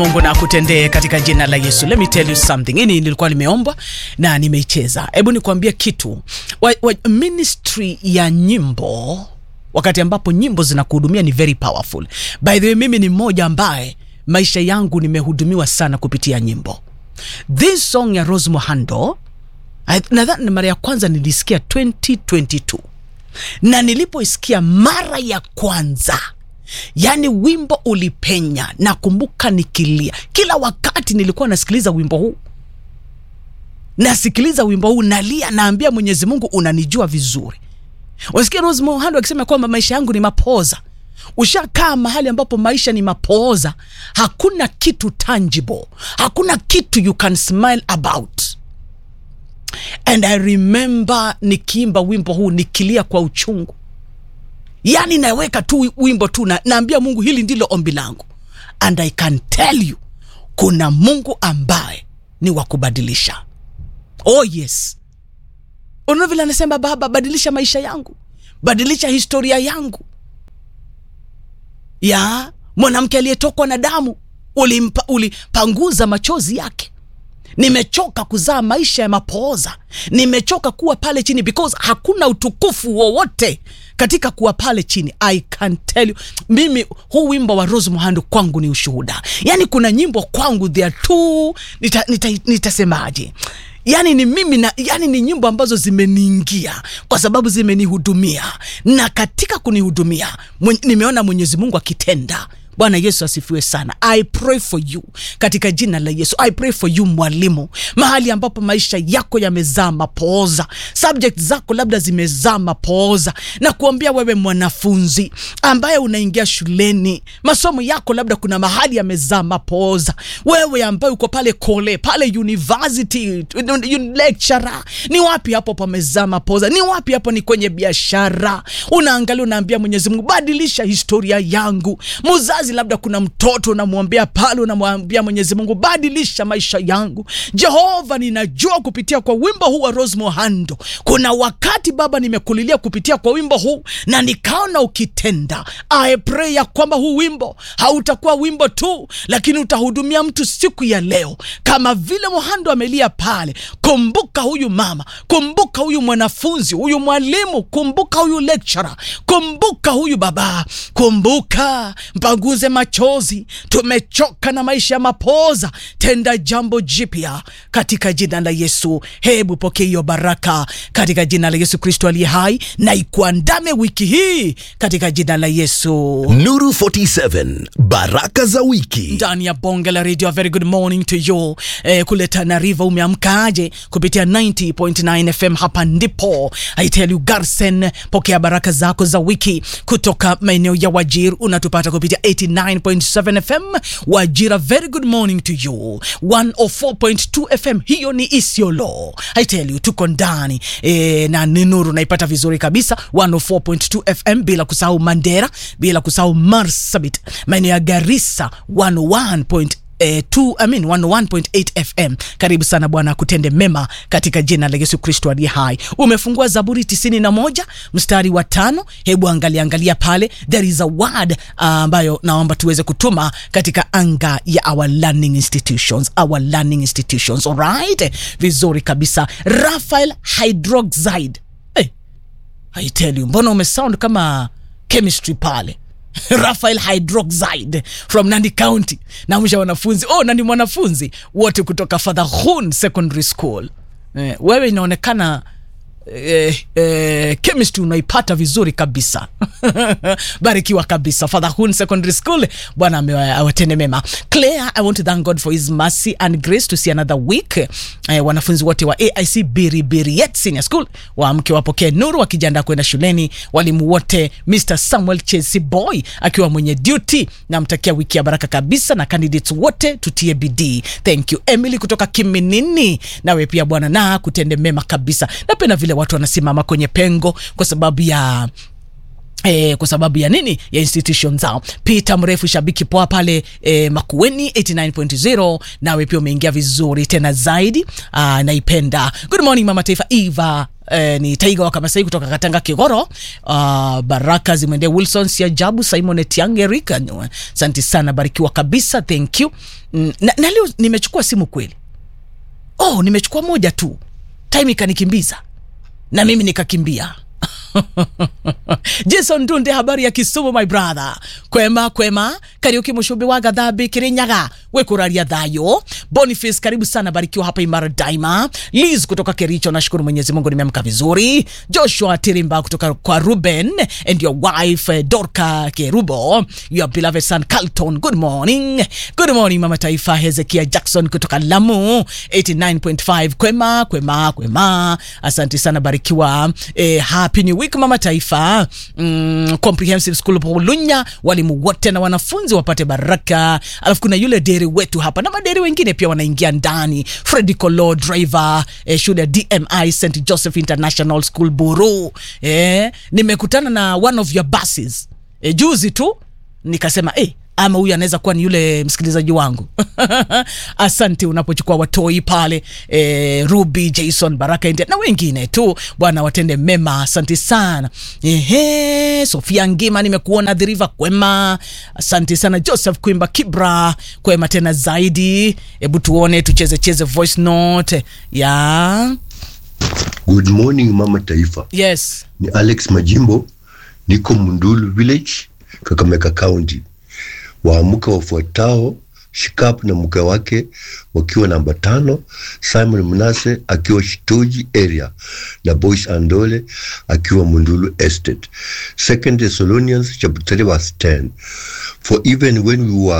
Mungu na akutendee katika jina la Yesu. Let me tell you something. Hii nilikuwa nimeomba na nimeicheza. Hebu nikwambie kitu. Wa, wa, ministry ya nyimbo wakati ambapo nyimbo zinakuhudumia ni very powerful. By the way, mimi ni mmoja ambaye maisha yangu nimehudumiwa sana kupitia nyimbo. This song ya Rose Muhando nadhani mara ya kwanza nilisikia 2022 na nilipoisikia mara ya kwanza yaani wimbo ulipenya nakumbuka nikilia kila wakati nilikuwa nasikiliza wimbo huu nasikiliza wimbo huu nalia naambia mwenyezi mungu unanijua vizuri unasikia rose mohando akisema kwamba maisha yangu ni mapoza ushakaa mahali ambapo maisha ni mapooza hakuna kitu tangible hakuna kitu you can smile about and i remember nikiimba wimbo huu nikilia kwa uchungu yani naweka tu wimbo tu na, naambia mungu hili ndilo ombi langu and i can tell you kuna mungu ambaye ni wa kubadilisha oh yes unaona vile anasema baba badilisha maisha yangu badilisha historia yangu ya mwanamke aliyetokwa na damu ulimpa, ulipanguza machozi yake nimechoka kuzaa maisha ya mapooza nimechoka kuwa pale chini because hakuna utukufu wowote katika kuwa pale chini i can tell you mimi huu wimbo wa rose muhando kwangu ni ushuhuda yaani kuna nyimbo kwangu they are too nitasemaje nita, nita yaani ni mimi na yani ni nyimbo ambazo zimeniingia kwa sababu zimenihudumia na katika kunihudumia mwen, nimeona mwenyezi mungu akitenda bwana yesu asifiwe sana i pray for you katika jina la yesu i pray for you mwalimu mahali ambapo maisha yako yamezaa mapooza subject zako labda zimezaa mapooza na kuambia wewe mwanafunzi ambaye unaingia shuleni masomo yako labda kuna mahali yamezaa mapooza wewe ambaye uko pale kole pale university lecturer ni wapi hapo pamezaa mapooza ni wapi hapo ni kwenye biashara unaangalia unaambia mwenyezi mungu badilisha historia yangu muzazi labda kuna mtoto unamwombea pale unamwambia mwenyezi mungu badilisha maisha yangu jehova ninajua kupitia kwa wimbo huu wa rose mohando kuna wakati baba nimekulilia kupitia kwa wimbo huu na nikaona ukitenda I pray ya kwamba huu wimbo hautakuwa wimbo tu lakini utahudumia mtu siku ya leo kama vile mohando amelia pale kumbuka huyu mama kumbuka huyu mwanafunzi huyu mwalimu kumbuka huyu lecturer kumbuka huyu baba kumbuka mpanguze machozi tumechoka na maisha ya mapoza tenda jambo jipya katika jina la yesu hebu pokea hiyo baraka katika jina la yesu kristo aliye hai na ikuandame wiki hii katika jina la yesu Nuru 47 baraka za wiki ndani ya bonge la radio very good morning to you eh, kule tanariva umeamkaaje kupitia 90.9 fm hapa ndipo i tell you garsen pokea baraka zako za wiki kutoka maeneo ya wajir unatupata kupitia 89.7 fm wajira very good morning to you 104.2 fm hiyo ni isiolo i tell you tuko ndani e, na ni nuru naipata vizuri kabisa 104.2 fm bila kusahau mandera bila kusahau marsabit maeneo ya garissa 101 Eh, tu, I mean, 101.8 fm karibu sana bwana akutende mema katika jina la yesu kristo aliye hai umefungua zaburi 91 mstari wa tano hebu angalia angalia pale there is a word ambayo uh, naomba tuweze kutuma katika anga ya our learning institutions our learning institutions alright vizuri kabisa rafael hydroxide hey, I tell you mbona umesound kama chemistry pale rafael hydroxide from nandi county namsha wanafunzi oh nani mwanafunzi wote kutoka fatherhun secondary school eh, wewe inaonekana eh, eh, chemistry unaipata vizuri kabisa barikiwa kabisa fatherhun secondary school bwana awatende mema claire i want to thank god for his mercy and grace to see another week eh, wanafunzi wote wa aic biribiriet senior school waamke wapokee nuru wakijiandaa kwenda shuleni walimu wote mr samuel chesi boy akiwa mwenye duty namtakia wiki ya baraka kabisa na candidates wote tutie bidii thank you emily kutoka kiminini nawe pia bwana na kutende mema kabisa napenda vile watu wanasimama kwenye pengo kwa sababu ya E, kwa sababu ya nini ya institution zao peter mrefu shabiki poa pale e, makueni 89.0 nawe pia umeingia vizuri tena zaidi Aa, naipenda good morning mama taifa eva eh, ni Taiga wa Kamasai kutoka Katanga Kigoro. Uh, baraka zimwendee Wilson Siajabu, Simon Etiange, Rika. Asante sana, barikiwa kabisa, thank you. Mm, na, na leo nimechukua simu kweli. Oh, nimechukua moja tu, time ikanikimbiza na mimi nikakimbia. Jason Dunde, habari ya Kisumu my brother. Kwema kwema, Kariuki Mushumbi wa Gathambi Kirinyaga, wekuraria thayo. Boniface, karibu sana, barikiwa hapa Imara Daima. Liz kutoka Kericho, nashukuru Mwenyezi Mungu nimeamka vizuri. Joshua Tirimba kutoka kwa Ruben and your wife eh, Dorka Kerubo, your beloved son Carlton, good morning. Good morning mama taifa. Hezekia Jackson kutoka Lamu 89.5, kwema kwema kwema, asante sana, barikiwa eh, happy new week mama taifa. Mm, comprehensive school Lunya, walimu wote na wanafunzi wapate baraka. Alafu kuna yule deri wetu hapa na maderi wengine pia wanaingia ndani. Freddy Kolo driver eh, shule ya DMI St Joseph International School Buru. Eh, nimekutana na one of your buses eh, juzi tu nikasema eh, ama huyu anaweza kuwa ni yule msikilizaji wangu asante unapochukua watoi pale e, Ruby Jason Baraka India na wengine tu, bwana watende mema. Asante sana ehe. Sofia Ngima nimekuona dhiriva kwema, asante sana. Joseph Kwimba Kibra kwema tena zaidi. Hebu tuone tucheze cheze voice note ya Good morning mama taifa, yes ni Alex Majimbo, niko Mundulu village, Kakamega County. Waamuka wafuatao Shikap na mke wake wakiwa namba tano, Simon Mnase akiwa Shitoji area na Boyce Andole akiwa Mundulu Estate. Second Thessalonians chapter 3 verse 10. For even when we were